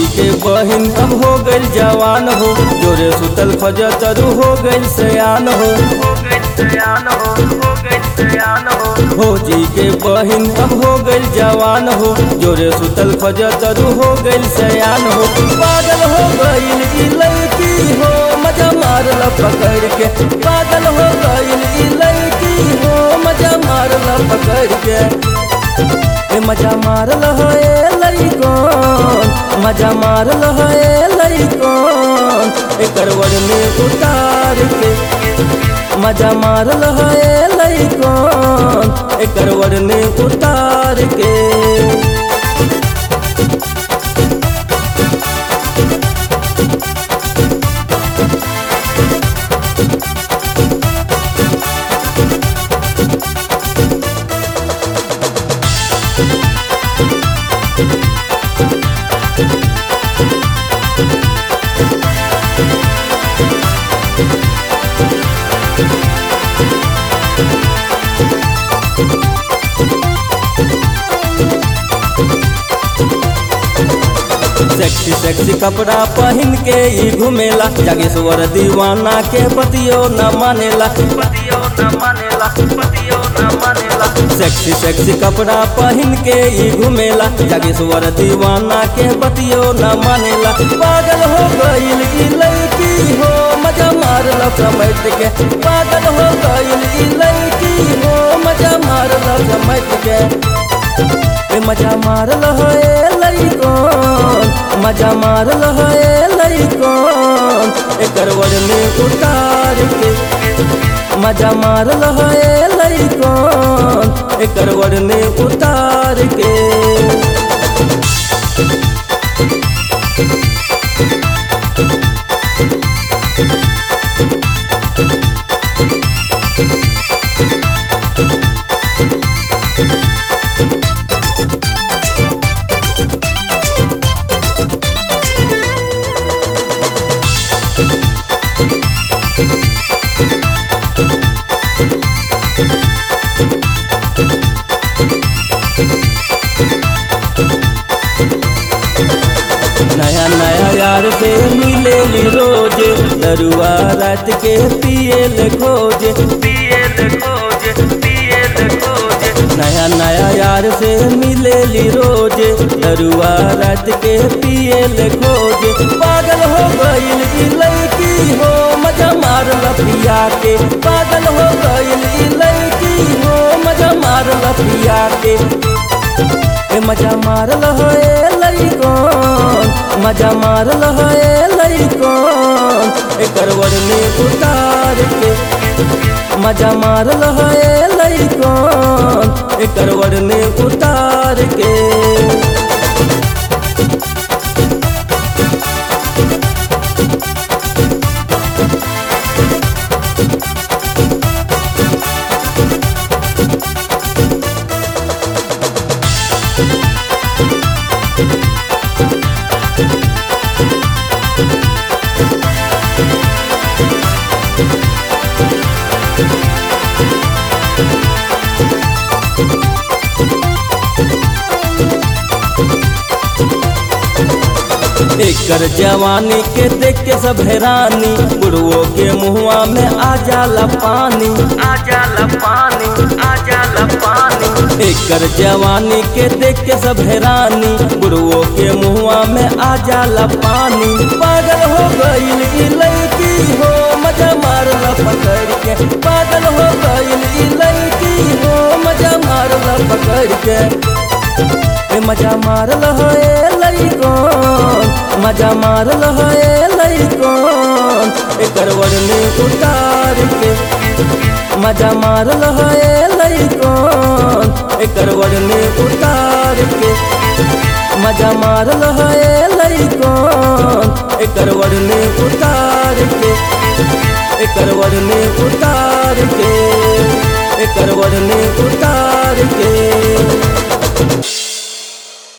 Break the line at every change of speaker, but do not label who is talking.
के बहिन अब हो गइल जवान हो जोरे सुतल फजतरू हो गइल सयान हो भौजी के बहिन अब हो गइल जवान हो जोरे सुतल फजतरू हो गइल सयान हो पागल हो गइल ई लड़की हो मजा मारल पकड़ के पागल हो गइल ई लड़की हो मजा मारल पकड़ के ए मजा मारल हो ए लड़कोन मजा मारल हो ए लड़कोन एकर वर में उतार के मजा मारल हो ए लड़कोन एकर वर में उतार के सेक्सी सेक्सी कपड़ा पहन के ही घूमेला जागेश्वर दीवाना के पतियो न मानेला पतियो न मानेला पतियो न मानेला सेक्सी सेक्सी कपड़ा पहन के ही घूमेला जागेश्वर दीवाना के पतियो न मानेला पागल हो गइल ई लड़की हो मजा मारल समझ के पागल हो गइल ई लड़की हो मजा मारल समझ के ए मजा मारल हो ए लड़कोन मजा मारल हो ए लड़कोन एकर वर में उतार के मजा मारल हो ए लड़कोन एकर वर में उतार के नया नया यार से मिले रोज दरुआ रात के पियल खोज पियल खोज पियल खोज नया नया यार से मिले रोज दरुआ रात के पियल खोज पागल हो गइल ई लड़की हो मजा मारल पिया के पागल हो गइल ई लड़की हो मजा मारल पिया के ए मजा मारल हो ए लड़कोन मजा मारल हो ए लड़कोन एकर वर में उतार के मजा मारल हो ए लड़कोन एकर वर में उतार के एकर जवानी के देख के सब हैरानी बुढ़वो के मुहुआ में आ जाला पानी आ जाला पानी आ जाला पानी एकर जवानी के देख के सब हैरानी बुढ़वो के मुहुआ में आ जाला पानी पागल हो गइल ई लड़की हो मजा मारल पकड़ के पागल हो गइल ई लड़की हो मजा मारल पकड़ के ए मजा मारल हो ए लड़कोन मजा मारल हो ए लड़कोन एकर वर में उतार के मजा मारल हो ए लड़कोन एकर वर में उतार के मजा मारल हो ए लड़कोन एकर वर में उतार के एकर वर में उतार के एकर वर में उतार के